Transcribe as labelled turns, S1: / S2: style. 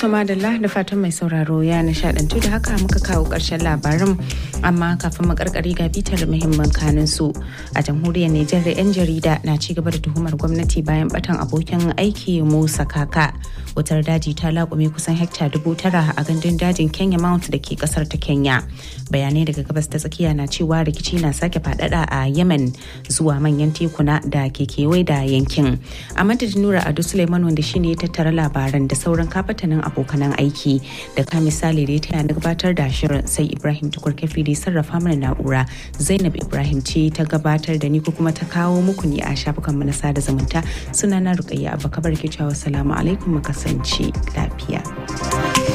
S1: To madalla da fatan mai sauraro ya nishadantu da haka muka kawo ƙarshen labarin amma kafin mu karkari ga bitar muhimman kanin su a jamhuriyar Nijar da 'yan jarida na ci gaba da tuhumar gwamnati bayan batan abokin aiki Musa Kaka. Wutar daji ta laƙume kusan hekta dubu tara a gandun dajin Kenya Mount da ke kasar ta Kenya. Bayanai daga gabas ta tsakiya na cewa rikici na sake faɗaɗa a Yemen zuwa manyan tekuna da ke kewaye da yankin. A madadin Nura Ado Suleiman wanda shine ya tattara labaran da sauran kafatanin abokanan aiki da ka misali da ya taya na gabatar da shirin sai Ibrahim Tukur Kafi da sarrafa mana na'ura Zainab Ibrahim ce ta gabatar da ni ko kuma ta kawo muku ne a shafukan mu na sada zumunta sunana Rukayya Abba Kabar ke cewa salamu alaikum mu kasance lafiya.